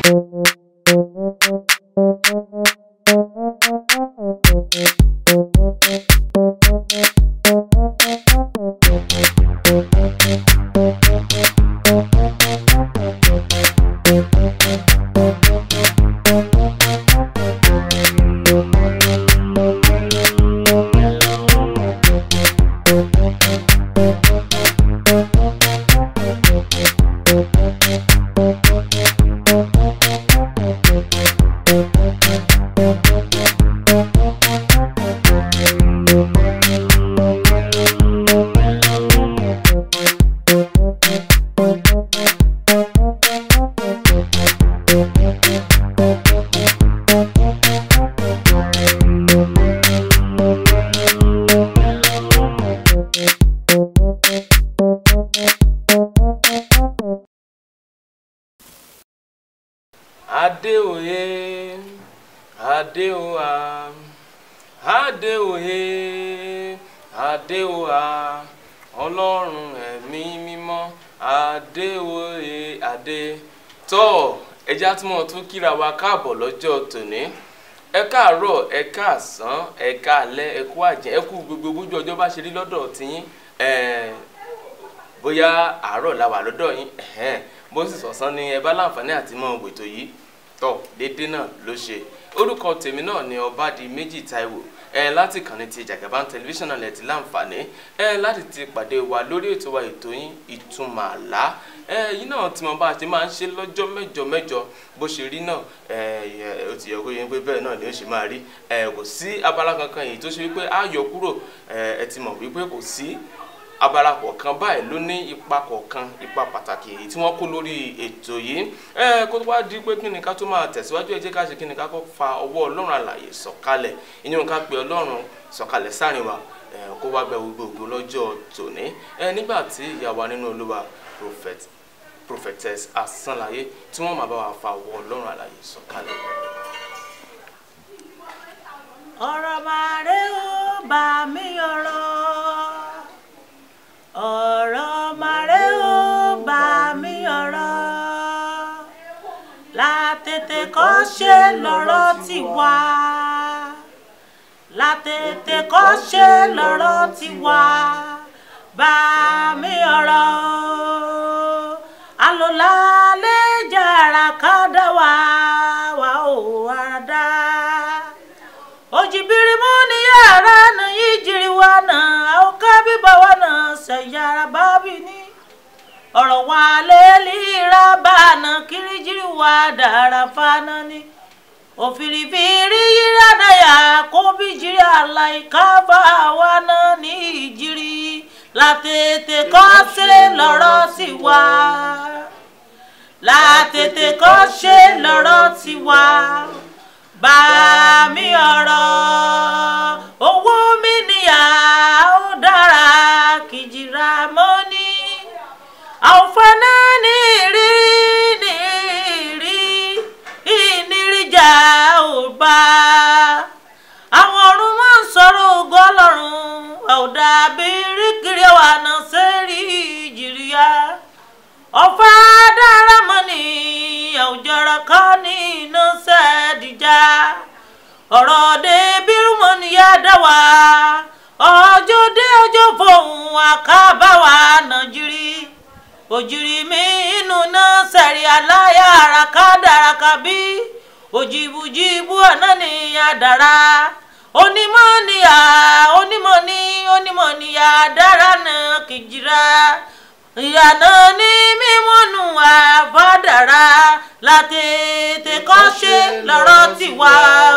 adéoyè adéoyà adéoyè adéoyà ọlọ́run ẹ̀mí mímọ́ adéoyè adé tọ́ ẹja tí mo tún kíra wa káàbọ̀ lọ́jọ́ tòní ẹ káàárọ̀ ẹ káàsán ẹ káalẹ́ ẹ kú àjẹ́ ẹ kú gbogbo bójú ọjọ́ bá ṣe rí lọ́dọ̀ tiyín ẹ̀ẹ́ bóyá àárọ̀ la wà lọ́dọ̀ yín ẹ̀hẹ́n bó sì sọ̀sán ni ẹ bá láǹfààní àti mọ ètò yìí tọ̀ déédéé náà ló ṣe orúkọ tèmi náà ni Ọbádìméjì Táíwò ẹ láti kànnì ti Jagaban tẹlifíṣàn náà lẹ ti láǹfààní ẹ láti ti pàdé wa lórí ètò wa ètò yín ìtumọ̀ àlá ẹ yìí náà tí mo bá ti máa ń ṣe lọ́jọ́ mẹ́jọ mẹ́jọ bó ṣe rí náà ẹ ó ti yẹ kó yẹ pé bẹ́ẹ̀ náà ni ó ṣe máa rí ẹ kò sí abala kankan èyí tó ṣe wípé á yọ kúrò ẹ ẹ ti mọ̀ wípé kò sí abala kọ̀ọ̀kan báyìí ló ní ipa kọ̀ọ̀kan ipa pàtàkì èyí tí wọ́n kó lórí ètò yìí ẹ kó tó wá di pé kí ni ká tó máa tẹ̀síwájú ẹ jẹ́ ká ṣe kí ni ká kọ́ fa ọwọ́ ọlọ́run àlàyé sọ̀kalẹ̀ ìyẹn ká pe ọlọ́run sọ̀kalẹ̀ sáàrin wa ẹ kó wá bẹ gbogbo lọ́jọ́ tòní ẹ nígbà tí ìyá wa nínú olúwa prophet prophetess asánláyé tí wọ́n máa bá wa fa ọwọ́ ọlọ́run àlàyé sọ̀kalẹ̀. ọ̀rọ̀ màrè ó bá mi ọ̀rọ̀ ọ̀rọ̀ màrè ó bá mi ọ̀rọ̀ látètè kọ́ ṣe lọ́rọ̀ ti wá látètè kọ́ ṣe lọ́rọ̀ ti wá bá mi ọ̀rọ̀ àlòlá lè jàrà ká dá wà wà ó wà dá ojibiri mu ni yara na yijiri wa na auka biba wa na sayara babi ni ọ̀rọ̀ wa leli raba na kirijiri wa dara fana ni òfìrìfìrí yíra náyà kó bí jiri aláìka bá wa na ní ìjiri látètè kọ́ ṣe lọ́rọ̀ sí wa látètè kọ́ ṣe lọ́rọ̀ sí wa bá mi ọ̀rọ̀ owó mi níyà ó dára kìjìrà mọ́ ní àwòfáná ní ìrírí ní ìrírí ìníríjà ò bá àwọn ọ̀run máa ń sọ̀rọ̀ ògo ọlọ́run àwòdà bí ríkìrì wà náà sẹ́rí ìjìríyà ọ̀fà dára mọ́ ní àwùjọra kan ní iná sẹ́ẹ̀dìjà ọ̀rọ̀ dé bírúmọ̀ níyà dá wa ọjọ́ dé ọjọ́ fòun àkábáwa nàìjírí òjìrì mi inú náà sẹ̀rí aláya àràká dàràkà bí òjìbùjìbù ọ̀nà ní àdàrà onímọ̀ níyà onímọ̀ ní onímọ̀ níyà dára náà kìjìrà ìyànà ní mímúnú àbádàrà látètè kọ́ ṣe lọ́rọ̀ tiwa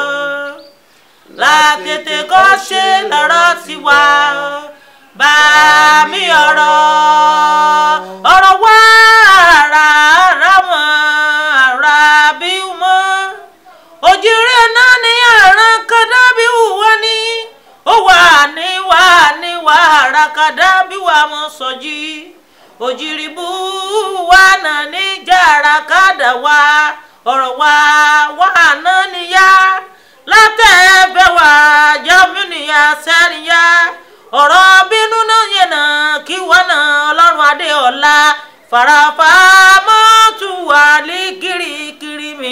látètè kọ́ ṣe lọ́rọ̀ tiwa bá mi ọ̀rọ̀ ọ̀rọ̀ wá ara ara mọ́ ara bí mọ́ òjìrè náà ní àrùn kọ́dá bí wà ní ó wà ní wà ní wà ara kọ́dá bí wà mọ́ sọ́jí. So òjìrìbù wa náà ní jàrá kádà wa ọ̀rọ̀ wa wà náà níyà látẹ̀ẹ́bẹ̀ wà jẹ́múnìyà sẹ́ríyà ọ̀rọ̀ bínú náà yẹn náà kí wọ́n náà ọlọ́run adéọlá farafa mọ́tò wà ní kirikiri mi.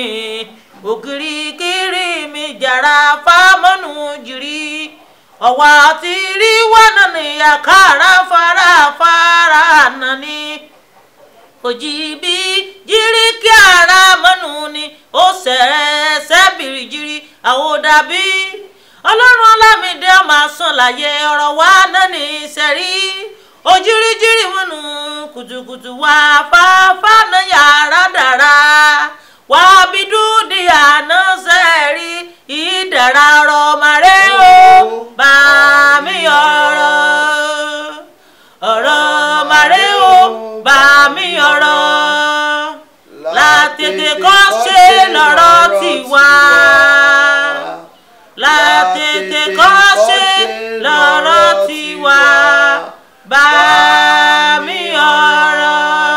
ọ̀wà tí rí wọnà ní àkàrà farafara nàní òjì bí jírí kí ara mọ́nù ni ó sẹ̀rẹ̀ sẹ́bìrì jírí àwòdàbí ọlọ́run ọlámídé ọmọ àsọ̀láyé ọ̀rọ̀ wa náà ní sẹ́rí ojíríjírí mọ́nù kùtùkùtù wá fáfá náà yàrá dára wá bí dúdú àná sẹ́rí ìdára ọ̀rọ̀ màrẹ́ o bá mi ọ̀rọ̀ ọ̀rọ̀ màrẹ́ o bá mi ọ̀rọ̀ látètè kọ́ ṣe lọ́rọ̀ tiwa látètè kọ́ ṣe lọ́rọ̀ tiwa bá mi ọ̀rọ̀.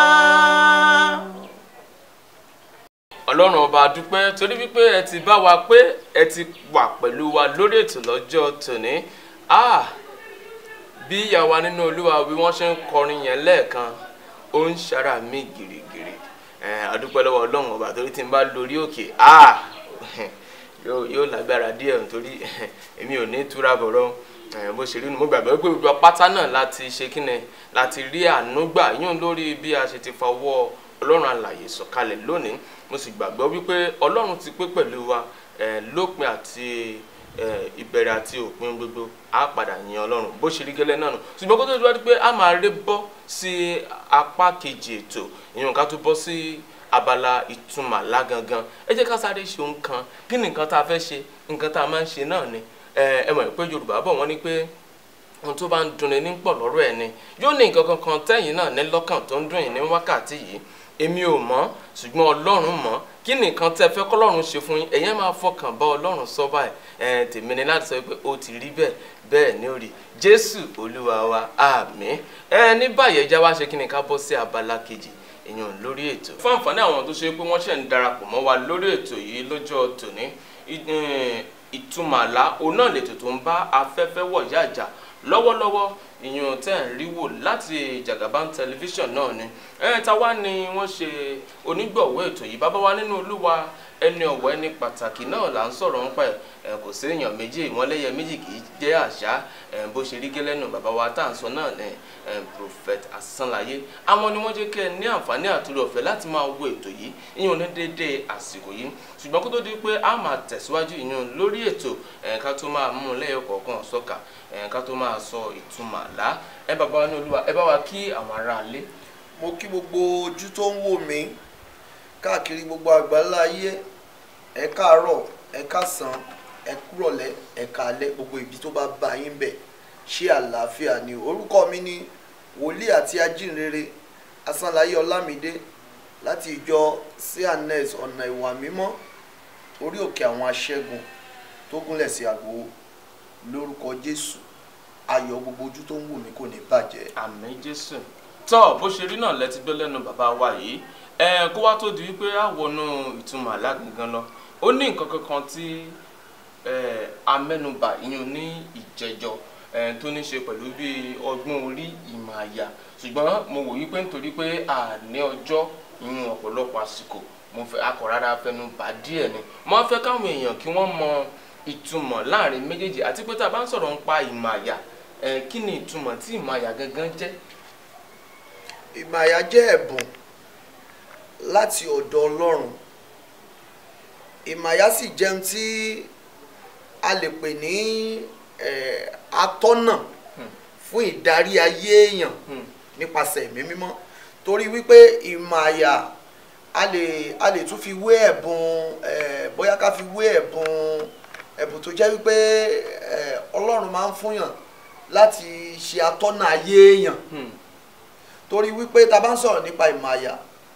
ọlọ́run ọba dúpẹ́ torí wípé ẹ ti bá wa pé ẹ ti wà pẹ̀lú wa lórí ètò lọ́jọ́ tòní ah bí ìyá wa nínú olúwa bí wọ́n ṣe ń kọrin yẹn lẹ́ẹ̀kan ó ń ṣara mí gìrìgìrì ẹ̀ adúpẹ́ lọ́wọ́ ọlọ́run ọba torí tí n bá lórí òkè ah yóò yóò lágbára díẹ̀ nítorí èmi ò ní túra bọ̀rọ̀ ẹ̀ bó ṣe rí nu mo gbàgbọ́ pé gbogbo pátá náà láti ṣe kíni láti rí àánú gbà yún lórí bí a ṣe ti fọwọ́ ọlọ́run àlàyé sọ̀kalẹ̀ lónìí mo sì gbàgbọ́ wípé ọlọ́run ti pé pẹ̀lú wa ẹ̀ lópin àti ẹ̀ ìbẹ̀rẹ̀ àti òpin gbogbo á padà yin ọlọ́run bó ṣe rí gẹ́lẹ́ náà nù ṣùgbọ́n kó tó dúró pé a máa ré bọ́ sí apá kejì ètò ìyẹn ká tó bọ́ sí abala ìtumọ̀ lágangan ẹ jẹ́ ká sáré ṣe ohun kan kí ni nǹkan tá a fẹ́ ṣe nǹkan tá a máa ń ṣe náà ni ẹ ẹ mọ̀ pé yorùbá bọ̀ wọ́n ní pé ohun tó bá ń dunni ní pọ̀ lọ́rọ̀ ẹ̀ ni yóò ní nǹkan kankan tẹ́yìn náà ní lọ́kàn tó ń dùn yín ní wákàtí yìí èmi ò mọ̀ ṣùgbọ́n ọlọ́run mọ̀ kí ni nǹkan tẹ́ fẹ́ kọ́lọ́run ṣe fún yín ẹ̀yẹ́ máa fọkàn bá ọlọ́run sọ báyìí ẹ̀ tèmi ni láti sọ pé ó ti rí bẹ́ẹ̀ bẹ́ẹ̀ ni ó rí jésù olúwa wa àmín ẹ ní báyìí ẹja wá ṣe kí ni ká bọ́ sí abala kejì èèyàn lórí ètò. fún àǹfààní àwọn tó ṣe pé wọ́n ṣẹ̀ ń darapọ̀ mọ́ wa lórí ètò yìí lọ́jọ́ tòní ìtumọ̀ àlá òun náà lètò tó ń bá afẹ́fẹ́ wọ̀ yáàjà lọ́wọ́lọ́wọ́ ìyún tẹ́ ń rí wò láti Jagaban tẹlifíṣàn náà ni ẹ ta wá ni wọ́n ṣe onígbọ̀wọ́ ètò yìí bàbá wa nínú olúwa ẹni ọ̀wọ́ ẹni pàtàkì náà là ń sọ̀rọ̀ ń pa ẹ̀ kò sí èèyàn méjì ìmọ̀lẹ́yẹ méjì kì í jẹ́ àṣà bó ṣe rí gẹ́lẹ́nu bàbá wa tá à ń sọ náà ní prophet Asánláyé àwọn ni wọ́n jẹ́ kẹ́ ẹ ní àǹfààní àtúrò ọ̀fẹ́ láti máa wo ètò yìí ìyún ní déédéé àsìkò yìí ṣùgbọ́n kó tó di pé a máa tẹ̀síwájú ìyún lórí ètò ká tó máa mú un lẹ́yọ̀ kọ̀ọ̀kan sọ́kà ká tó máa sọ ìtumọ̀ àlá ẹ bàbá wa ní olúwa ẹ bá wa kí àwọn aráalé. mo kí gbogbo ojú tó ń wò mí káàkiri gbogbo àgbáńlá ayé ẹ káàárọ̀ ẹ káàsán ẹ kúrọ̀lẹ́ ẹ káalẹ́ gbogbo ibi tó bá bá yín bẹ̀ ṣé àlàáfíà ni orúkọ mi ni wòlíì àti ajínrere Asánláyé Ọlámídé láti ìjọ cns ọ̀nà ìwà mímọ́ orí òkè àwọn aṣẹ́gun tó gúnlẹ̀ sí àgbò lórúkọ Jésù ayọ̀ gbogbo ojú tó ń wò mí kò ní bàjẹ́. àmín jésù tọ́ bó ṣe rí náà lẹ́tí gbé lẹ́nu bàbá wa yìí ẹ kó wá tó di wípé á wọnú ìtumọ̀ àlá gangan lọ ó ní nǹkan kankan tí amẹ́nubà ìyún ní ìjẹjọ tó ní ṣe pẹ̀lú bí ọgbọ́n orí ìmọ̀ àyà ṣùgbọ́n mo wò wípé nítorí pé àní ọjọ́ ìyún ọ̀pọ̀lọpọ̀ àsìkò mo fẹ́ akọ̀rara fẹnu bà díẹ̀ ni mo fẹ́ káwọn èèyàn kí wọ́n mọ ìtumọ̀ láàrin méjèèjì àti pé tá a bá ń sọ̀rọ̀ nípa ìmọ̀ àyà kí ni ìtumọ̀ tí ìmọ̀ àyà gangan jẹ́. ìmọ̀ àyà jẹ́ ẹ̀bùn láti ọ̀dọ̀ Ọlọ́run ìmọ̀ àyà sì jẹun tí a lè pè ní atọ́nà fún ìdarí ayé èèyàn nípasẹ̀ ẹ̀mí mímọ́ torí wípé ìmọ̀ àyà a lè a lè tún fi wé ẹ̀bùn bóyá ká fi wé ẹ̀bùn ẹ̀bùn tó jẹ́ wípé Ọlọ́run máa ń fúnyàn láti ṣe atọ́nà ayé èèyàn torí wípé ta bá ń sọ̀rọ̀ nípa ìmọ̀ àyà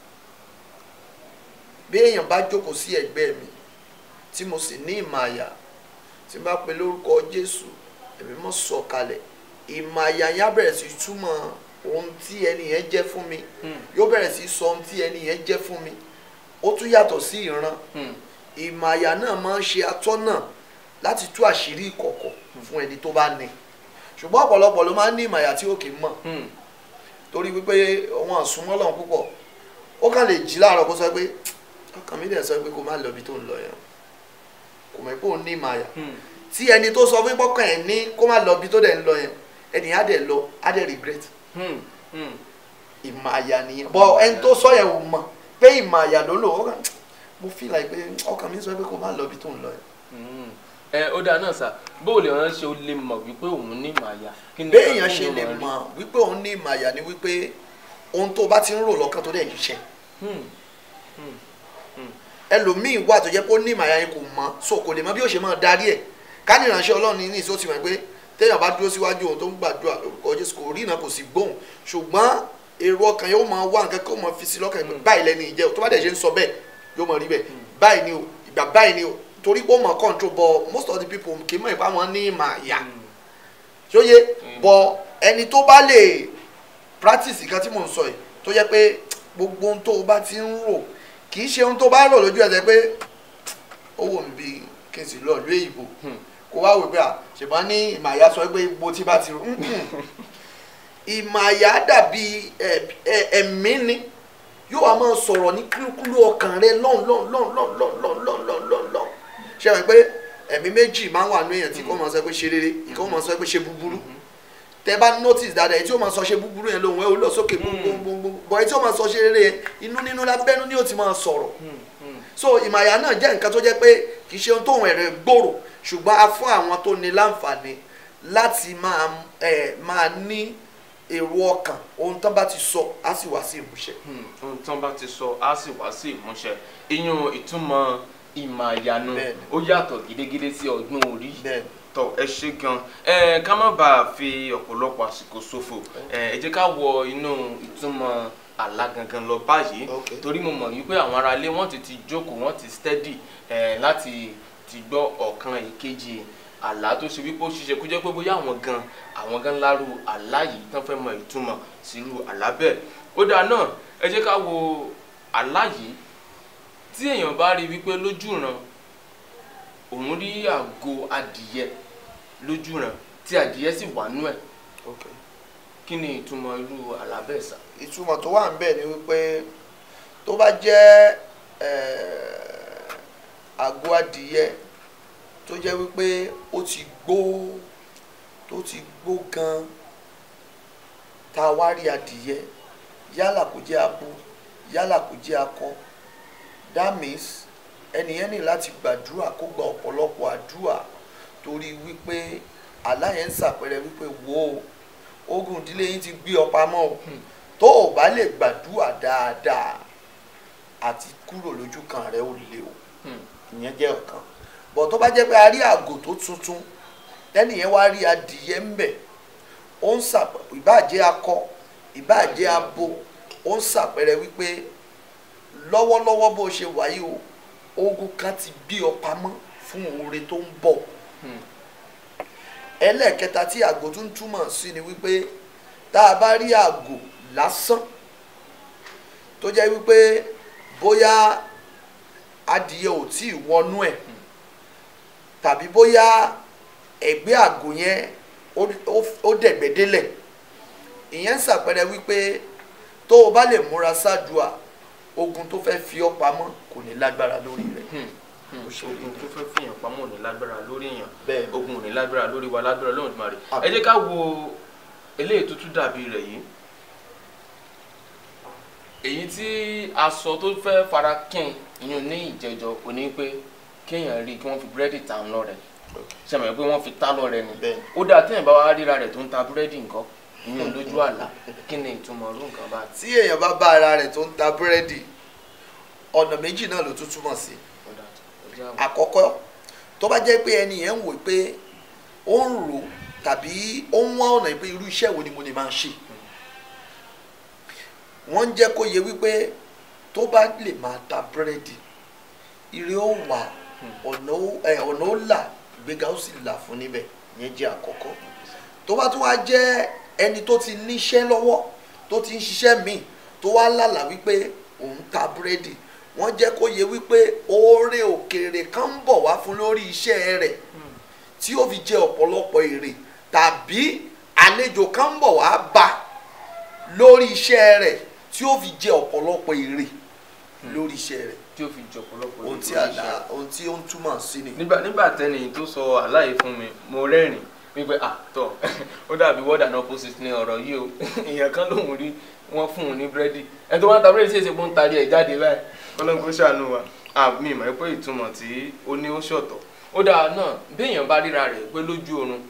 bí èèyàn bá jókòó sí ẹ̀gbẹ́ mi tí mo sì ní ìmọ̀ àyà tí n bá pe lórúkọ Jésù ẹ̀mí mọ́ sọ̀ kalẹ̀ ìmọ̀ àyà yẹn á bẹ̀rẹ̀ sí túmọ̀ ohun tí ẹni yẹn jẹ́ fún mi yóò bẹ̀rẹ̀ sí sọ ohun tí ẹni yẹn jẹ́ fún mi ó tún yàtọ̀ sí ìran ìmọ̀ àyà náà máa ń ṣe atọ́nà láti tú àṣírí ìkọ̀kọ̀ fún ẹni tó bá ní ṣùgbọ́n ọ̀pọ̀lọpọ̀ ló máa ń ní ìmọ̀ àyà tí ó kì í mọ̀ torí wípé wọn àsúnmọ́ lọ́hùn púpọ̀ ó kàn lè jí láàárọ̀ kó sọ pé ọkàn mi dẹ̀ sọ pé kó má lọ ibi tó ń lọ yẹn kò mọ̀ pé òun ní ìmọ̀ àyà tí ẹni tó sọ fún pọ́kàn ẹ̀ ní kó má lọ bí tó dẹ̀ ń lọ yẹn ẹni á dẹ̀ lọ á dẹ̀ regret Hmm, hmm. ìmọ̀ àyà nìyẹn bọ́ ẹni tó sọ yẹn ò mọ̀ pé ìmọ̀ àyà ló lò ó kàn mo feel like pé ọkàn mi sọ pé kó má lọ bí tó ń lọ yẹn. Hmm. ẹ ó dáa náà sà bóòlù ọ̀ràn ṣe ó lè mọ̀ wípé òun ní màá kí ni béèyàn kí ṣe ni lè wọ́n rí? mọ̀ wípé òun ní ìmọ̀ àyà ni wípé ohun tó bá ti ń rò lọ́kàn tó dẹ̀ ń ṣiṣẹ́ Hmm, ẹlòmíì wà tó jẹ́ pé ó ní ìmọ̀ àyà yẹn kò mọ̀ so kò lè mọ̀ bí ó ṣe máa darí ẹ̀ ká ní ìránṣẹ́ ọlọ́run ní ìsó ti mọ̀ pé téèyàn bá dúró síwájú òun tó ń gbàdúrà lórúkọ jésù kò rí iná kò sì gbóhùn ṣùgbọ́n èrò ọkàn yóò máa wá nǹkan kó máa fi sí lọ́kàn pé báyìí lẹ́ni ìjẹ́ o tó bá dẹ̀ ṣe ń sọ bẹ́ẹ̀ yóò máa rí bẹ́ẹ̀ báyìí ni o ìgbà báyìí ni o torí pé ó mọ̀ control but most of the people kì í mọ̀ ìpá wọn ní ìmọ̀ àyà hmm. ṣóyè bọ ẹni tó bá lè practice nǹkan tí mò ń sọ yìí tó yẹ pé gbogbo ohun tó o bá ti ń rò kì í ṣe ohun tó bá rò lójú ẹsẹ̀ pé ó wò mí bí kí n sì lọ ìlú èyìnbó Hmm. kó wá wò pé à ṣùgbọ́n ní ìmàyà sọ pé gbogbo tí bá ti rò ìmàyà dàbí ẹ- ẹ- ẹ̀mí ni yóò wá máa sọ̀rọ̀ ní kúlúkúlú ọkàn rẹ lọ́n lọ́n lọ́n lọ́n lọ́n lọ́n lọ́n lọ́n lọ́n lọ́n ṣe wọ́n pé ẹ̀mí méjì máa ń wà nínú èèyàn tí kò máa sọ pé ṣe rere ìkọ́ máa sọ pé ṣe búburú tẹ bá notice dáadáa èyí tí ó máa sọ ṣe búburú yẹn lóhùn ẹ ó lọ sókè gbogbogbò bọ̀ èyí tí ó máa sọ ṣe rere yẹn inú nínú lábẹ́nú ni ó ti máa sọ̀rọ̀ Hmm, hmm. so ìmàyà náà jẹ́ nǹkan tó jẹ́ pé kì í ṣe ohun tóun ẹ̀rẹ̀ gbòòrò ṣùgbọ́n a fún àwọn tó ní láǹfààní láti máa ẹ̀ máa ní èrò ọkàn ohun tán bá ti sọ á sì wá sí ìmúṣẹ. Hmm, ohun tán bá ti sọ á sì wá sí ìmúṣẹ iyún ìtumọ̀ ìmọ̀ àyànú Bẹ́ẹ̀ni. ó yàtọ̀ gidigidi sí ọgbọ́n orí bẹ́ẹ̀ tọ ẹ ṣe gan ẹ ká má bàa fi ọ̀pọ̀lọpọ̀ àsìkò ṣòfò ẹ ẹ jẹ́ ká wọ inú ìtumọ̀ àlá gangan lọ báyìí Ok. torí mo mọ̀ wípé àwọn aráalé wọ́n ti ti jókòó wọ́n ti steady ẹ láti ti gbọ́ ọ̀kan ìkejì àlá tó ṣe wípé ó ṣiṣẹ́ kó jẹ́ pé bóyá àwọn gan àwọn gan lárú àlá yìí tán fẹ́ mọ ìtumọ̀ sírú àlá bẹ́ẹ̀ ó dáa náà ẹ jẹ́ ká wo àlá yìí tí èèyàn bá rí wípé lójúran òun rí àgò adìyẹ lójúran tí adìyẹ sì wà nú ẹ̀ ok kí ni ìtumọ̀ irú àlá bẹ́ẹ̀ sà. ìtumọ̀ tó wà níbẹ̀ ni wípé tó bá jẹ́ eh, àgọ́ adìyẹ tó jẹ́ wípé ó ti gbó tó ti gbó gan tá a wá rí adìyẹ yálà kó jẹ́ abo yálà kó jẹ́ akọ that means ẹnìyẹn ní láti gbàdúrà kó gba ọ̀pọ̀lọpọ̀ àdúrà torí wípé àlá yẹn ń ṣàpẹẹrẹ wípé wo ogun ìdílé yín ti gbé ọ pamọ́ o tó o bá lè gbàdúrà dáadáa àti kúrò lójú kan rẹ ó lè o ìyẹn jẹ́ ọ̀kan bọ̀ tó bá jẹ́ pé a rí àgò tó tuntun lẹ́nìyẹn wá rí adìyẹ ń bẹ̀ ó ń sàp ìbáàjẹ́ akọ ìbáàjẹ́ abo ó ń ṣàpẹẹrẹ wípé lọ́wọ́lọ́wọ́ bó ṣe wáyé o ogun kan ti gbé ọ pamọ́ fún oore tó ń bọ̀ ẹlẹ́ẹ̀kẹta tí àgò tún túmọ̀ sí ni wípé tá a bá rí àgò lásán tó jẹ́ wípé bóyá adìyẹ ò tí ì wọnú ẹ̀ tàbí bóyá ẹ̀gbẹ́ àgò yẹn ó- ó- ó dẹ̀gbẹ́ délẹ̀ ìyẹn ń ṣàpẹẹrẹ wípé tó o bá lè múra ṣáàdùà ogun tó fẹ́ fi ọ́ pamọ́ kò ní lágbára lórí rẹ̀ Ó ṣe rí ogun tó fẹ́ fìyàn pamọ́ ò ní lágbára lórí èèyàn bẹ́ẹ̀ ni. ogun ò ní lágbára lórí wa lágbára lóhùn ìdúmọ̀ rẹ̀ Àmín. ẹ jẹ́ ká wo eléyìí tó tún dàbí rẹ̀ yìí èyí tí aṣọ tó fẹ́ fara kín ìyún ní ìjẹjọ kò ní pé kéèyàn rí kí wọ́n fi búrẹ́dì tà ń lọ rẹ̀ ṣe mọ̀ pé wọ́n fi tá lọ rẹ̀ ni Bẹ́ẹ̀. ó dáa téèyàn bá wá ríra rẹ̀ tó ń ta búrẹ́dì nǹkan ìyún lójú àlá kí ni ìtumọ̀ ọdún nǹkan bá ti. tí èèyàn bá bá ara rẹ̀ tó ń ta búrẹ́dì ọ̀nà méjì náà ló tún túmọ̀ sí àkọ́kọ́ tó bá jẹ́ pé ẹni yẹn ń wò pé ó ń rò tàbí ó ń wá ọ̀nà pé irú iṣẹ́ wo ni mo lè máa ṣe wọ́n ń jẹ́ kó yẹ wípé tó bá lè máa ta búrẹ́dì ire ó wà ọ̀nà ó ẹ̀, ọ̀nà ó là ìgbéga ó sì là fún níbẹ̀ yẹn jẹ́ àkọ́kọ́ tó bá tún wá jẹ́ ẹni tó ti níṣẹ́ lọ́wọ́ tó ti ń ṣiṣẹ́ míì tó wá lálàá wípé òun ta búrẹ́dì wọ́n jẹ́ kó yẹ wípé oore òkèèrè kan ń bọ̀ wá fún lórí iṣẹ́ rẹ̀ tí ó fi jẹ ọ̀pọ̀lọpọ̀ èrè tàbí àlejò kan ń bọ̀ wá bá lórí iṣẹ́ rẹ̀ tí ó fi jẹ ọ̀pọ̀lọpọ̀ èrè lórí iṣẹ́ rẹ̀ tí ó fi jọ ọ̀pọ̀lọpọ̀ ohun tí ìròyìn àlá iṣẹ́. ohun tí ó ń túmọ̀ sí ni. nígbà nígbà tẹ́ni tó sọ àláyé fún mi mo rẹ́rìn wípé àtọ̀ ó dàbí word and opposite ní ọ̀rọ̀ yìí o èèyàn kan lòun rí wọ́n fún un ní búrẹ́dì ẹni tó wá ń ta búrẹ́dì ṣèṣe pé ó ń tarí ẹ̀ jáde báyìí ọlọ́run kó ṣàánú wa àmì ìmọ̀ pé ìtumọ̀ tí ó ní ó ṣọ̀tọ̀ ó dáa náà béèyàn bá ríra rẹ̀ pé lójú oorun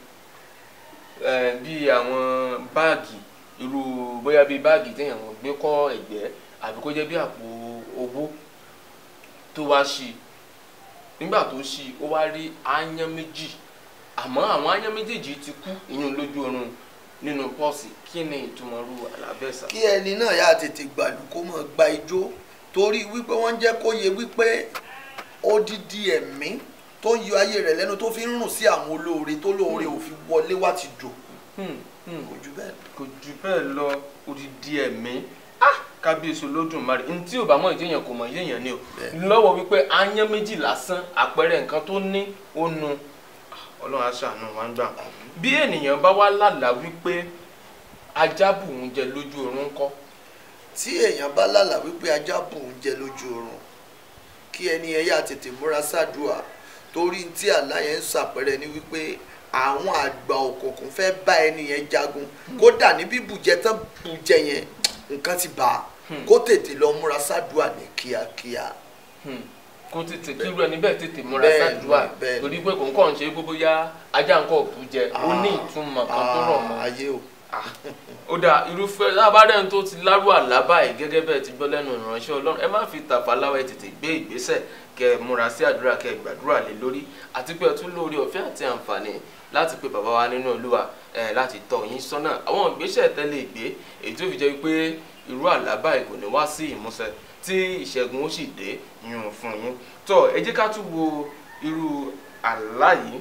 eh, bí àwọn báàgì irú bóyá bíi báàgì téèyàn gbé kọ́ ẹ̀gbẹ́ àbí kó jẹ́ bí àpò owó tó wá ṣí i nígbà tó ṣí i ó wá rí áyán méjì àmọ́ àwọn áyán méjèèjì ti kú ìyún lójú oorun nínú pọ́ọ̀sì kí ni ìtumọ̀ ru àlàbẹ̀sà. kí ẹni náà yà tètè gbàlù kó mọ̀ gba ijó torí wípé wọ́n jẹ́ kó yẹ wípé odidi ẹ̀mí tó ń yọ ayé rẹ̀ lẹ́nu tó fi ń rùn sí àwọn olóore tó lóore ò fi wọlé wá ti dò Hmm, hmm. kò jù bẹ́ẹ̀ lọ. kò jù bẹ́ẹ̀ lọ odidi ẹ̀mí ah kábíyèsí olódùmarè ní tí ò bá mọ̀ ìjẹyàn kò mọ̀ ìjẹyàn ni o Bẹ́ẹ̀. lọ́wọ́ wípé áyán méjì lásán àpẹẹrẹ nǹkan tó ní ó nu Ah, ọlọ́run á ṣàánú wa ń gbà bí ènìyàn bá wá lálàá wípé ajá bù ń jẹ lójú oorun ńkọ́ tí èèyàn bá lálà wípé ajá bù ń jẹ lójú oorun kí ẹni yẹn yà tètè múra sádùá torí tí àlá yẹn ń ṣàpẹẹrẹ ni wípé àwọn àgbà òkùnkùn fẹ́ bá ẹni yẹn jagun kódà ní bíbùjẹ tán bùjẹ yẹn nǹkan ti bà á Hmm. kó tètè lọ múra sádùá ní kíákíá. Hmm. kó tètè kí irú ẹni bẹ́ẹ̀ tètè múra Bẹ́ẹ̀ni, sádùá bẹ́ẹ̀ni. torí pé kò ń kàn ṣe gbogbo ya ajá nǹkan òkú jẹ ó ní ìtumọ̀ kan tó rọ̀ mọ́ Ah, ayé o ó dà irúfẹ́ lábàárẹ̀ tó ti lárú àlá báyìí gẹ́gẹ́ bẹ́ẹ̀ ti gbọ́ lẹ́nu ìránṣẹ́ ọlọ́run ẹ má fi tàfàláwà ẹ tètè gbé ìgbésẹ̀ kẹ ẹ múra sí àdúrà kẹ ẹ gbàdúrà lé lórí àti pé ẹ tún lórí ọ̀fẹ́ àti àǹfààní láti pe bàbá wa nínú olúwa ẹ láti tọ́ yín sọ́nà àwọn ìgbésẹ̀ tẹ́lẹ̀ ìgbé èyí tó fi jẹ́ pé irú àlá báyìí kò ní wá sí ìmúṣẹ tí ìṣẹ́gun ó sì dé yún fún yín tó ẹ jẹ́ ká tún wo irú àlá yìí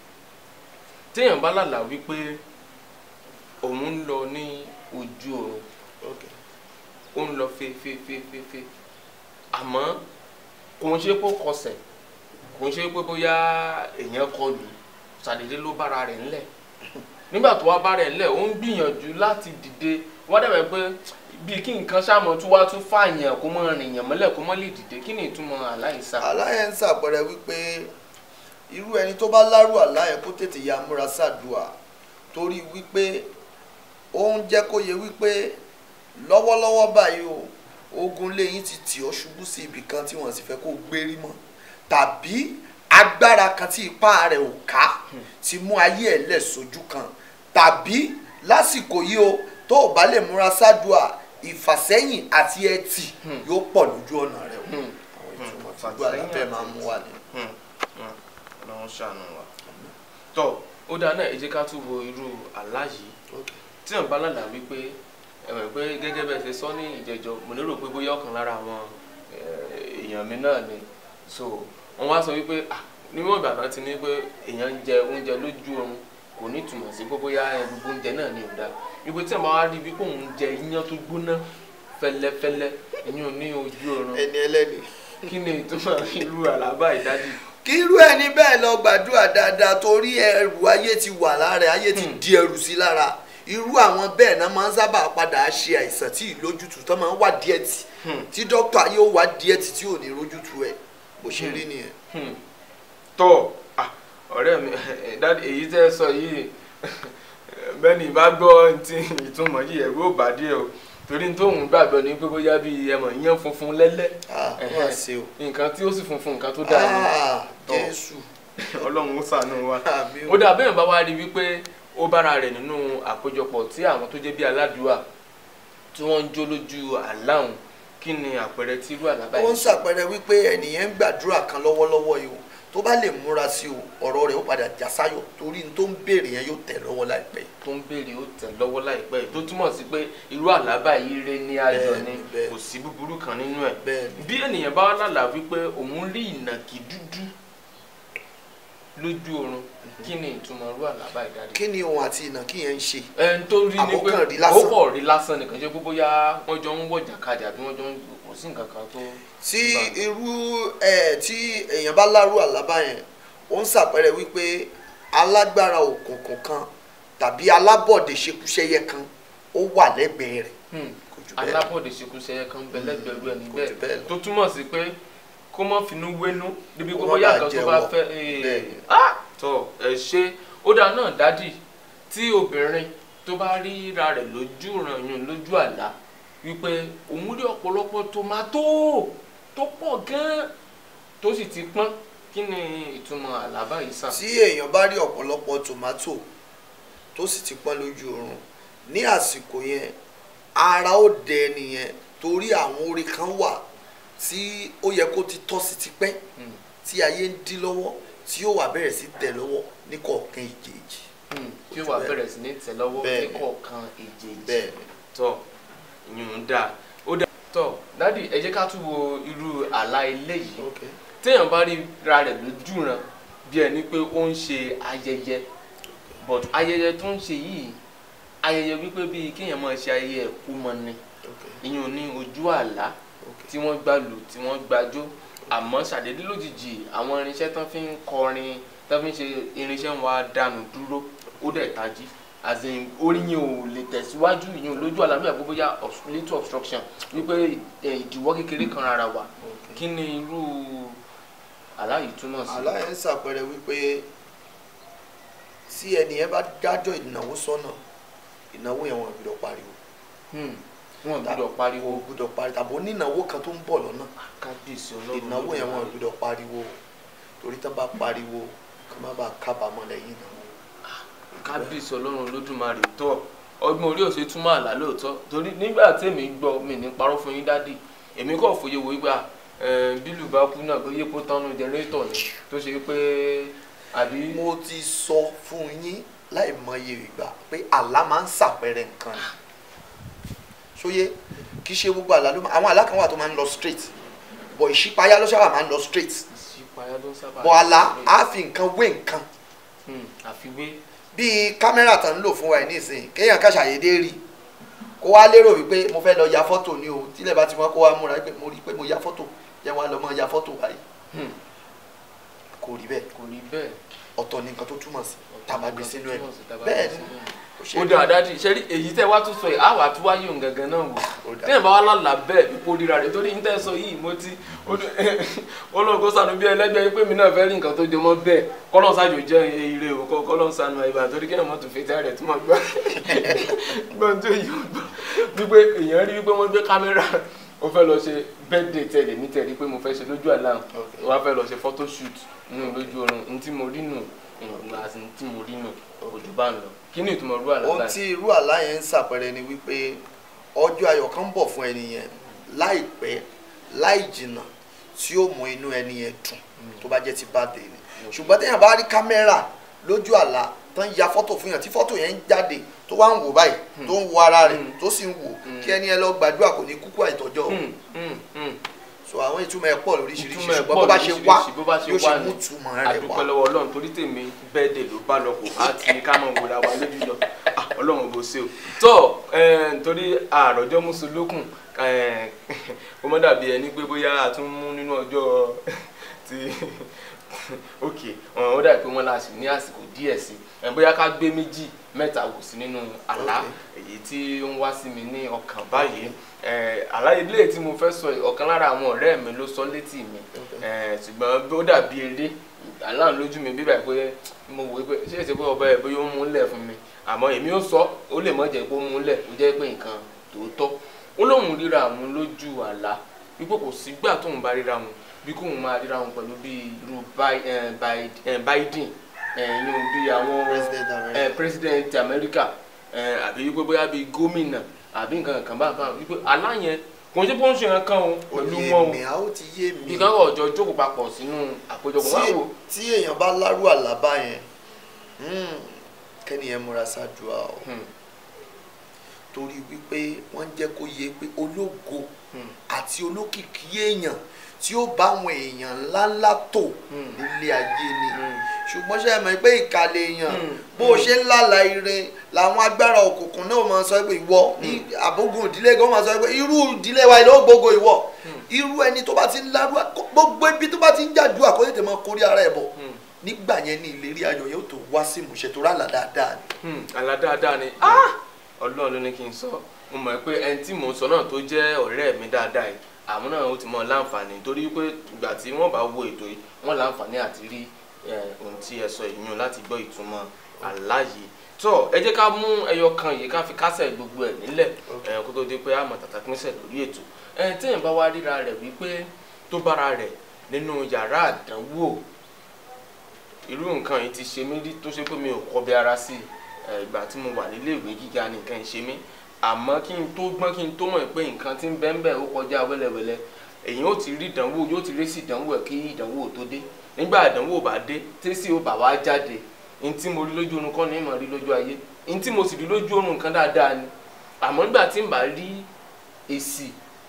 téèyàn bá lálàá wípé òun ń lọ ní ojú oorun okay. ó ń lọ fefefefefe àmọ́ kò ń ṣe pé ó kọsẹ̀ kò ń ṣe pé bóyá èèyàn kọlù ṣàdédé ló bára rẹ̀ ńlẹ̀ nígbà tó wá bá rẹ̀ ńlẹ̀ ó ń gbìyànjú láti dìde wọ́n dàbẹ̀ pé bíi kí nǹkan ṣàmọ̀ tó wá tún fààyàn kó mọ́ rìnyàn mọ́lẹ̀ kó mọ́ lè dìde kí ni ìtumọ̀ aláìsà. àlá yẹn ń ṣàpẹẹrẹ wípé irú ẹni tó bá lárú àlá yẹn kó tètè ya múra sádùá torí wípé ó ń jẹ́ kó yẹ wípé lọ́wọ́lọ́wọ́ báyìí o ogun lẹ́yìn ti tì ọ́ ṣubú sí ibì kan tí wọ́n sì fẹ́ kó gbérí mọ́ tàbí agbára kan tí ipá rẹ̀ ò ká ti mú ayé ẹ̀ lẹ̀ sójú kan tàbí lásìkò yìí o tó o bá lè múra sádùá ìfàsẹ́yìn àti ẹtì Hmm. yóò pọ̀ lójú ọ̀nà rẹ̀ o Hmm. àwọn ìtumọ̀ tí Hmm. gbọ́ àlàfẹ́ máa ń mú wá ni. Hmm. Hmm. ọlọ́run ṣàánú wa. tọ́ ó dáa náà ẹ jẹ́ ká tún wo irú àlá yìí tí wọn bá lálàá wípé ẹ mọ̀ pé gẹ́gẹ́ bẹ́ẹ̀ ṣe sọ ní ìjẹjọ mo lérò pé bóyá ọ̀kan lára àwọn eh, èèyàn mi náà ni so wọn wá sọ wípé ah níwọ̀n ìgbà náà ti ní pé èèyàn ń jẹ oúnjẹ lójú oorun kò ní ìtumọ̀ sí pé bóyá ẹ, gbogbo oúnjẹ náà ni ò dáa wípé tí wọn bá wá rí wípé òun jẹ iyán tó gbóná fẹ́lẹ́fẹ́lẹ́ ìyún ní ojú oorun ẹni ẹlẹ́ni. kí ni ìtumọ̀ irú àlábà ìdájì kí irú ẹni bẹ́ẹ̀ lọ gbàdúrà dáadáa torí ẹrù ayé ti wà lára ẹ̀, ayé ti Hmm. di ẹrù sí lára irú àwọn bẹ́ẹ̀ náà máa ń sábà padà ṣe àìsàn tí ìlójútùú tó máa ń wá díẹ̀ tì Hmm. tí dókítà yóò wá díẹ̀ tì tí ò ní rójútùú ẹ̀ bó ṣe Hmm. rí nìyẹn. Hmm. tọ́ ah, ọ̀rẹ́ mi dáàdi èyí tẹ́ ẹ sọ yìí bẹ́ẹ̀ni ìbá gbọ́ ti ìtumọ̀ yìí ẹ̀rú ò bá díẹ̀ o torí tóun gbàgbọ́ ní pé bóyá bíi ẹmọ̀ yẹn funfun lẹ́lẹ́ ah Ẹhẹ́. wọ́n á ṣe o. nǹkan tí ó sì funfun nǹkan tó dáa ni ah Tọ́. jésù ọlọ́run ó ṣàánú wa àmì ó dà bẹ́ẹ̀ bá wá rí wípé ó bára rẹ̀ nínú àpéjọpọ̀ tí àwọn tó jẹ́ bí aládùúà tí wọ́n ń jó lójú àláhùn kí ni àpẹẹrẹ tí irú àlábà ó ń yìí ṣàpẹẹrẹ wípé ẹnìyẹn ń gbàdúrà kan lọ́wọ́lọ́wọ́ yìí o tó bá lè múra sí o ọ̀rọ̀ rẹ̀ ó padà já sáyọ̀ torí n tó ń béèrè yẹn yóò tẹ̀ lọ́wọ́ láìpẹ́ yìí. tó ń béèrè ó tẹ̀ lọ́wọ́ láìpẹ́ yìí tó túmọ̀ sí pé irú àlábà yìí rẹ ní ayọ̀ ni Bẹ́ẹ̀ni, bẹ́ẹ̀ni. kò sí búburú kan nínú ẹ̀ bẹ́ẹ̀ni bí ènìyàn bá lálàá wípé òun rí ìnàkí dúdú lójú oorun kí ni ìtumọ̀ irú àlábà ìdádi. kí ni òun àti ìnàkí yẹn ń ṣe. ẹni tó rí ni pé Àbókàn rí lásán. ó kọ̀ rí lásán nìkan ṣe pé bóyá wọ́n jọ ń wọ̀jà kadì àbí wọ́n jọ ń kò sí nǹkan kan tó. tí Báyìí. irú ẹ tí èèyàn bá lárú àlábá yẹn ó ń ṣàpẹẹrẹ wípé alágbára òkùnkùn kan tàbí alábọ̀dé ṣekúṣẹyẹ kan ó wà lẹ́gbẹ̀ẹ́ rẹ̀ Hmm. kò jù bẹ́ẹ̀ lọ. alábọ̀dé ṣekúṣẹyẹ kan bẹ lẹ́gbẹ̀rú ẹni kò jù bẹ́ẹ̀ bẹ́ẹ̀ lọ. tó túmọ̀ sí pé kó mọ́ finú wénú níbi Kó kó má bóyá bàa nǹkan tó bá jẹ́wọ́. fẹ́ Bẹ́ẹ̀ni. ah tọ ẹ ṣe ó dáa náà dádì tí obìnrin tó bá ríra rẹ̀ lójú ìrànyàn lójú àlá wípé òun rí ọ̀pọ̀lọpọ̀ tòmátò tó pọ̀ gan-an tó sì ti pọ́n kí ni ìtumọ̀ àlá báyìí sàn. tí èèyàn bá rí ọ̀pọ̀lọpọ̀ tòmátò tó sì ti pọ́n lójú oorun ní àsìkò yẹn ara ó dẹ nìyẹn torí àwọn orí kan wà tí ó yẹ kó ti tọ́ sí ti pẹ́ Hmm, tí ayé ń dí lọ́wọ́ tí ó wà bẹ̀rẹ̀ sí tẹ̀ lọ́wọ́ ní kọ̀ọ̀kan ìjèèjì hmm, tí ó wà bẹ̀rẹ̀ sí ní tẹ̀ lọ́wọ́ Bẹ́ẹ̀ni. ní kọ̀ọ̀kan èjèèjì. bẹ́ẹ̀ ni tọ ìyún dáa ó dáa tọ dádì ẹ jẹ́ ká tún wo irú àlá eléyìí téèyàn bá rí ra rẹ̀ lójú ran bí ẹni pé ó ń ṣe ayẹyẹ but ayẹyẹ tó ń ṣe yìí ayẹyẹ wípé bíi kéèyàn máa ṣe ayẹyẹ ẹ̀kú mọ ni ìyún ní ojú àlá tí wọ́n gbà lù tí wọ́n gbàjó àmọ́ ṣàdédé lójijì àwọn irinṣẹ́ tán fi ń kọrin tán fi ń ṣe irinṣẹ́ wa dànù dúró ó dẹ̀ tají as in orí yẹn ò lè tẹ̀síwájú ìyẹn lójú àlá bíi àgbébóyá little obstruction wípé eh, ìdíwọ́ kékeré kan rárá wà kí ni irú àlá yìí túmọ̀ sí. àlá yẹn ń ṣàpẹẹrẹ wípé tí ẹni yẹn bá dájọ́ ìnáwó sọ́nà ìnáwó yẹn wọn ò gbọ́dọ̀ pariwo Hmm, wọn ò gbọ́dọ̀ pariwo wọn ò gbọ́dọ̀ pariwo tàbí onínáwó kan tó ń bọ̀ lọ́nà kábíyèsí ọlọ́run ìnáwó yẹn wọn ò Olódùmarè. gbọ́dọ̀ pariwo torí tán bá pariwo kí wọ́n má bàa kábàámọ̀ lẹ́yìn ìnáwó. kábíyèsí ọlọ́run olódùmarè tó ọgbọ́n orí òsè túmọ̀ àlá lóòótọ́ torí nígbà tèmi gbọ́ mi ní parọ́ fún yín dádì èmi kò fòye wò wípé bílù bá kú náà pé yípo tánú jẹnrétọ̀ ni tó ṣe pé àbí mo ti sọ fún yín láì mọye ìgbà pé àlá máa ń ṣàpẹẹrẹ nǹkan ni ṣóyé kì í ṣe gbogbo àlá ló máa àwọn àlá kan wà tó máa ń lọ straight bọ̀ ìṣípayá ló sábà máa ń lọ straight ìṣípayá ló ń sábà. bọ̀ àlá á fi nǹkan wé nǹkan Hmm, àfiwé bíi kámẹ́rà tán ń lò fún wa ẹ̀ nísìnyí kéèyàn ká ṣàyédé rí kó wá lérò wípé mo fẹ́ lọ ya fọ́tò ni o tílẹ̀ bá ti wọ́n kó wá múra pé mo rí i pé mo ya fọ́tò jẹ́ wá lọ mọ́ ya fọ́tò báyìí Hmm, kò rí bẹ́ẹ̀ kò rí bẹ́ẹ̀. ọ̀tọ̀ ni nǹkan tó túmọ̀ sí tàbá gbé sínú ẹ̀ Túmọ̀ sí tàbá bẹ́ẹ̀ gbé ni sínú ẹ̀. kò ṣe ó é dáa dáàdì ṣe rí èyí tẹ́ wá tún sọ yìí á wà tún wáyé òun gangan náà wò Ó dáa. téèyàn bá wá lálàá bẹ́ẹ̀ ipò ríra rẹ̀ torí ní tẹ́ sọ yìí mo ti olóògùn kó sànù bí ẹlẹ́gbẹ́ pé mi náà fẹ́ rí nǹkan tó jọmọ́ bẹ́ẹ̀ kọ́lọ́n ṣáàjò jẹ́ ire o kọ́- kọ́lọ́n sànù àyíbá torí kéèyàn mọ́ tún fetí rẹ̀ tí mo gbọ́ gbọ́n tó yìí ó gbọ́ wípé èèyàn rí wípé wọ́n gbé kámẹ́rà ó fẹ́ lọ ṣe birthday tẹ̀lé ní tẹ̀lé pé mo fẹ́ ṣe lójú àlá Okay. wọ́n á fẹ́ lọ ṣe photo shoot nínú lójú oorun ní tí mo rí nù ìgbà àti ní tí mo rí nù òjò bá ń lọ kí ni ìtumọ̀ rú àlá ohun báyìí? tí irú àlá yẹn ń ṣàpẹẹrẹ ni wípé ọjọ́ ayọ̀ kan ń bọ̀ fún ẹni yẹn láìpẹ́ láì jìnnà tí ó mú inú ẹni yẹn dùn tó bá jẹ́ ti birthday ni ṣùgbọ́n téèyàn bá rí kámẹ́rà lójú àlá tó ń ya fọ́tò fún yàn tí fọ́tò yẹn ń jáde tó wá ń wò báyìí tó ń wo ara rẹ̀ Hmm. tó sì ń wò Hmm. kí ẹni yẹn lọ gbàdúrà kò ní kúkú àìtọ́jọ́ o. Hmm, hmm, hmm. so àwọn ìtumọ̀ ẹ̀ pọ̀ lóríṣiríṣi Ìtumọ̀ ẹ̀ ṣùgbọ́n pọ̀ bó bá ṣe wá lóríṣiríṣi, bó bá ṣe yóò wá ṣe ni. mú túmọ̀ rẹ̀ àdúpẹ́ wá. lọ́wọ́ ọlọ́run torí tèmi bẹ́ẹ̀dẹ̀ ló bá lọ kó á ti ní ká mọ̀ wòra wa lójú lọ Ah, ọlọ́run bó ṣe o tó eh, nítorí àròjọ́ mùsùlùkùn kó mọ́ dàbí ẹni pé bóyá a tún mú nínú ọjọ́ ti ok ọ̀hún ó dàbí pé wọ́n láti ní àsìkò díẹ̀ sí i bóyá ká gbé méjì mẹ́ta wò sí nínú àlá èyí tí ó ń wá sí mi ní ọkàn báyìí Eh, àlá ilé tí mo fẹ́ sọ yìí, ọ̀kan lára àwọn ọ̀rẹ́ mi ló sọ létí mi Eh, ṣùgbọ́n ó dàbí eré àlá lójú mi bíbá pé mo wò ó pé ṣé èsì pé ọba ẹ̀ bóyá ó mú lẹ̀ fún mi àmọ́ èmi ó sọ ó lè mọ̀ jẹ́ pé ó mú lẹ̀ ó jẹ́ pé nǹkan tòótọ́ ó lóun ríra àwọn lójú àlá wípé kò sígbà tóun bá ríra wọn bí kóun máa ríra wọn pẹ̀lú bí irú Bi- eh, Bi- eh, Biden ẹ̀yìn bí àwọn President America. eh, president America eh, àbí wípé bóyá bí gómìnà àbí nǹkan kan bá bá wípé àlá yẹn kò ń ṣe pé ó ń ṣe nǹkan kan o pẹ̀lú Ó yé wọn o mi, a ó ti yé mi bí kan kọ̀ ọjọ́ jókòó papọ̀ sínú àpéjọpọ̀ máa wò tí tí èèyàn bá lárú àlábá yẹn hmm, kẹ́ni yẹn múra ṣáàdùá o Hmm, torí wípé wọ́n ń jẹ́ kó yé pé ológo hmm, àti olókìkí èèyàn tí ó bá àwọn èèyàn ńláńlá tò Hmm. nílé ayé ni hmm. ṣùgbọ́n ṣe mọ̀ pé ìkàlẹ̀ èèyàn Hmm. bó o ṣe ń lálàá ire làwọn agbára òkùnkùn náà máa sọ pé ìwọ ní àbógun ìdílé gan máa sọ pé irú ìdílé wa ló gbogbo ìwọ irú ẹni tó bá ti ń lárú gbogbo ibi tó bá ti ń jàdú àkóyè máa kórí ara ẹ̀ bọ̀ Hmm. nígbà yẹn ní ìlérí ayọ̀ yóò tó wá sí ìmúṣẹ tó rà dáadáa ni. Hmm, àlá dáadáa ni Ah! ọlọ́run ló ní kí n sọ mo mọ̀ pé ẹni tí mò ń sọ náà tó jẹ́ ọ̀rẹ́ mi dáadáa yìí àwọn náà ó ti mọ láǹfààní torí pé ìgbà tí wọ́n bá wo ètò yìí wọ́n láǹfààní àti rí eh, ohun tí ẹ sọ ìyún láti gbọ́ ìtumọ̀ àlá yìí tó ẹ jẹ́ ká mú ẹyọ kan yìí ká fi kásẹ̀ gbogbo ẹ̀ nílẹ̀ ẹ̀ kó tó di pé àmọ̀ tàtà pínṣẹ̀ lórí ètò ẹ̀ téèyàn bá wá ríra rẹ̀ wípé tó bára rẹ̀ nínú yàrá àdánwò irú nǹkan yìí ti ṣe mí rí tó ṣe pé mi ò kọbi ara sí i ẹ̀, ìgbà tí mo wà nílé ìwé gíga ni nǹkan yìí ṣe mí àmọ́ kí n tó gbọ́n kí n tó mọ̀ pé nǹkan tí ń bẹ ń bẹ ó kọjá wẹ́lẹ́wẹ́lẹ́ èyí ó ti rí ìdánwò yóò ti rí sí ìdánwò ẹ̀ kí ìdánwò tó dé nígbà ìdánwò bá dé tẹ́sí ó bà wá jáde n tí mo rí lójú oorun kọ́ ni mo rí lójú ayé n tí mo sì rí lójú oorun nǹkan dáadáa ni àmọ́ nígbà tí n bá rí èsì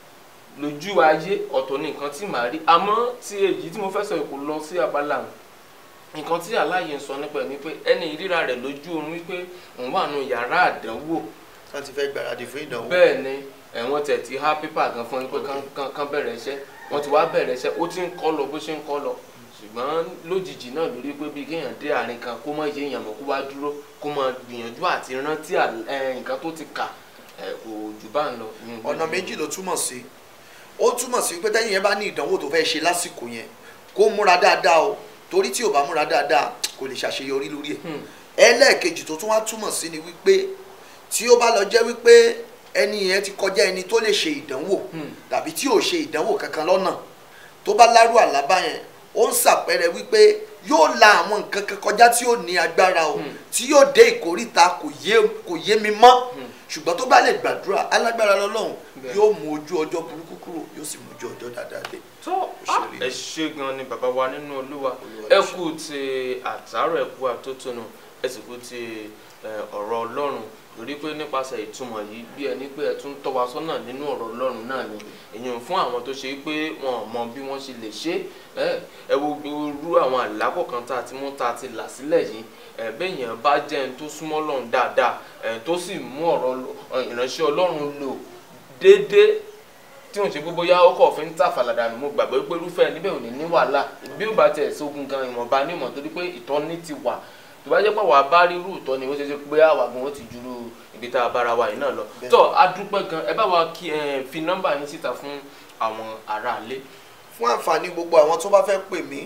lójú ayé ọ̀tọ̀ ni nǹkan tí màá rí àmọ́ tí èyí tí mo fẹ́ sọ kò lọ sí abala wọn nǹkan tí aláàyè ń sọ nípa ẹ̀ ni pé ẹni ìríra rẹ̀ lójú oorun wípé òun wà nù yàrá àdánwò wọ́n ti fẹ́ gbáradì fún ìdánwò. bẹ́ẹ̀ ni ẹ̀wọ̀n tẹ̀ ti há pépà gan fún yín pé kán- kán- kán bẹ̀rẹ̀ iṣẹ́ wọ́n ti wá bẹ̀rẹ̀ iṣẹ́ ó ti ń kọ́ lọ bó ṣe ń kọ́ lọ ṣùgbọ́n lójijì náà lórí pé bí kéèyàn dé àárín kan kó má yé èèyàn mọ́ kó wá dúró kó má gbìyànjú àti rántí àl- ẹ, nǹkan tó ti kà ẹ, kò jù bá ń lọ. ìyẹn ọ̀nà lójú- méjì ló túmọ̀ sí ó túmọ̀ sí pé tẹ́yìn yẹn bá ní ìdánwò tó fẹ́ ṣe lásìkò yẹn kó múra dáadáa o torí tí ò bá múra dáadáa kò lè ṣàṣeyọrí lórí ẹ̀ Hmm. ẹlẹ́ẹ̀kejì tó tún wá túmọ̀ sí ni wípé tí ó bá lọ jẹ́ wípé ẹni yẹn ti kọjá ẹni tó lè ṣe ìdánwò Hmm. tàbí tí ò ṣe ìdánwò kankan lọ́nà tó bá lárú àlábá yẹn ó ń ṣàpẹẹrẹ wípé yóò la àwọn nǹkan kan kọjá tí ó ní agbára o Hmm. tí yóò dé ìkórìta kò yé kò yé mi mọ́ Hmm. ṣùgbọ́n tó bá lè gbàdúrà alágbára lọ́lọ́run Bẹ́ẹ̀. yóò mú ojú ọjọ́ burúkú kúrò yóò sì mú ojú ọjọ́ dáadáa dé. tó ṣe rí. ẹ ṣe gan ni bàbá wa nínú olúwa Olúwa ẹ ṣe. kú ti àtàrọ ẹ kú àtótónu ẹ sì kú ti ẹ, ọ̀rọ̀ ọlọ́run lórí pé nípasẹ̀ ìtumọ̀ yìí bí ẹni pé ẹ tún tọ́ wa sọ́nà nínú ọ̀rọ̀ ọlọ́run náà ni èyàn fún àwọn tó ṣe pé wọn ò mọ bí wọ́n ṣe lè ṣe ẹ ẹ wo irú àwọn àlákọ̀ kan tá a ti mú tá a ti là sílẹ̀ yìí ẹ béèyàn bá jẹ́ ẹni tó súnmọ́ Ọlọ́run dáadáa ẹ tó sì mú ọ̀rọ̀ Ọlọ́- ìránṣẹ́ ọlọ́run lò déédéé tí wọn ṣe gbogbo yá ọkọ̀ òfin ń tà fàlàdà nù mo gbàgbọ́ pé irúfẹ́ níbẹ̀ ò ní ní wàhálà bí ó bá tẹ̀ sógun gan ìwọ̀nba ní ìmọ̀ torí pé ìtọ́ni ti wà tó bá jẹ́ pé àwa bá rí irú ìtọ́ni ó ṣe ṣe pé àwa gan ó ti juru ibi tá a bára wa yìí náà lọ Bẹ́ẹ̀. tó a dúpẹ́ gan ẹ bá wa kí ẹ fi nọ́mbà yín síta fún àwọn aráalé fún àǹfààní gbogbo àwọn tó bá fẹ́ pè mí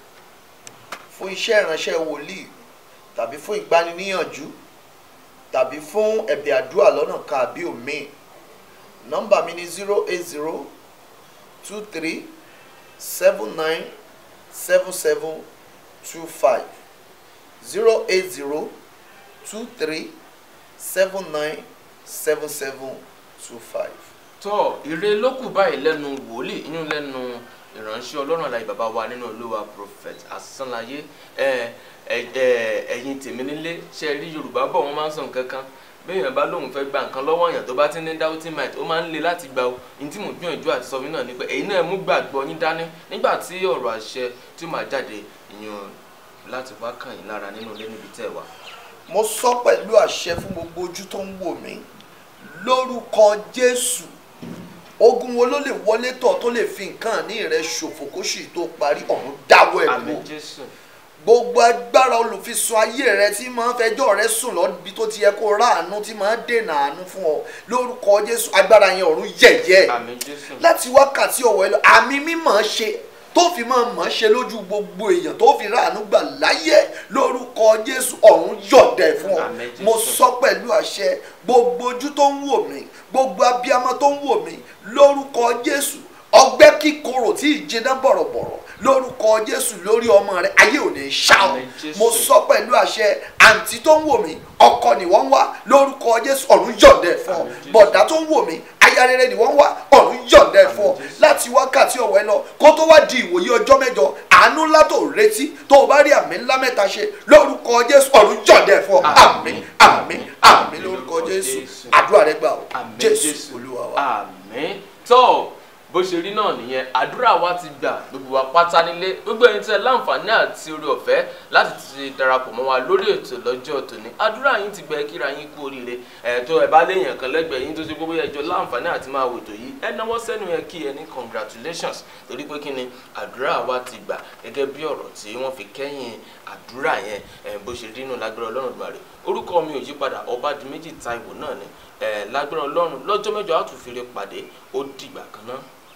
fún iṣẹ́ ìránṣẹ́ wòlíì tàbí fún ìgbaniníyànjú tàbí fún ẹ̀bẹ̀ àdúrà lọ́nà kan àbí òmíì nọ́mbà mi ni zero eight zero two three seven nine seven seven two five zero eight zero two three seven nine seven seven two five. tó ire ló kù báyìí lẹ́nu wòlíì inú lẹ́nu ìránṣẹ́ ọlọ́run àlàyé bàbá wa nínú olúwa prophet asánláyé ẹ ẹ ẹ ẹ̀yin tèmi nílé ṣe rí yorùbá bọ̀ wọ́n máa ń sọ nǹkan kan béèyàn bá lóun fẹ́ gba nǹkan lọ́wọ́ èèyàn tó bá ti ní doubting mind ó máa ń le láti gba o ní tí mò ń gbìyànjú àti sọ fún yín náà ni pé ẹ̀yin náà mú gbàgbọ́ yín dání nígbà tí ọ̀rọ̀ àṣẹ tí ó máa jáde ìyàn láti wá kàn yín lára nínú ilé níbi tẹ́ ẹ wà. mo sọ pẹ̀lú àṣẹ fún gbogbo ojú tó ń wò mí lórúkọ jésù ogun wo ló lè wọlé tọ̀ tó lè fi nǹkan ní rẹ ṣòfò kó sì tó parí ọ̀run dáwọ́ ẹ̀ àmín kú jésù gbogbo agbára olùfisùn ayé rẹ tí máa ń fẹjọ́ rẹ sùn lọ́bi tó ti yẹ kó ráàánú tí máa ń dènà àánú fún ọ lórúkọ jésù agbára yẹn ọ̀run yẹ̀yẹ́ àmín jésù láti wákàtí ọ̀wọ́ ẹ lọ àmì mímọ̀ ṣe tó fi máa mọ̀ ṣe lójú gbogbo èèyàn tó fi ráàánú gbà láyé lórúkọ jésù ọ̀run yọ̀dẹ̀ fún ọ Àmín, Jésù. mo sọ pẹ̀lú àṣẹ gbogbo ojú tó ń wò mí gbogbo abiyamọ tó ń wò mí lórúkọ jésù ọgbẹ́ kíkorò tí ìjìnà bọ̀rọ̀bọ̀rọ̀ lórúkọ jésù lórí ọmọ rẹ ayé ò ní ṣá ọ Àmín, Jésù. mo sọ pẹ̀lú àṣẹ àǹtí tó ń wò mí ọkọ ni wọ́n ń wá lórúkọ jésù ọ̀run yọ̀dẹ̀ fún ọ Àmín, Jésù. bọ̀dá tó ń wò mí aya rere ni wọ́n ń wá ọ̀run yọ̀dẹ̀ fún ọ Àmín, Jésù. láti wákàtí ọ̀wẹ́ lọ kó tó wá di ìwòye ọjọ́ mẹ́jọ àánú ńlá tó retí tó o bá rí àmì ńlá mẹ́ta ṣe lórúkọ jésù ọ̀run yọ̀dẹ̀ fún ọ àmín àmín àmín lórúkọ jésù àdúrà rẹ gbà ọ Àmín, jésù Jésù. olúwa wa. àmín tó bó ṣe rí náà nìyẹn àdúrà wa ti gbà gbogbo wa pátá nílé gbogbo ẹni tẹ́ láǹfààní àti orí ọ̀fẹ́ láti ti darapọ̀ mọ́ wa lórí ètò lọ́jọ́ tòní àdúrà yín ti gbẹ kíra yín kú oríire ẹ̀ tó ẹ̀ bá léèyàn kan lẹ́gbẹ̀ẹ́ yín tó ṣe gbogbo ẹjọ́ láǹfààní àti máa wètò yìí ẹ náwó sẹ́nu yẹn kí ẹ ní congratulations torí pé kí ni àdúrà wa ti gbà gẹ́gẹ́ bí ọ̀rọ̀ tí wọ́n fi kẹ́yìn àdúrà yẹn ẹ̀ bó ṣe rí nù lágbára ọlọ́run gbàrẹ̀ orúkọ mi ò yípadà ọbádìméjì táíwò náà ni ẹ̀ lágbára ọlọ́run lọ́jọ́ mẹ́jọ á tún fi re pàdé ó dìgbà kan náà.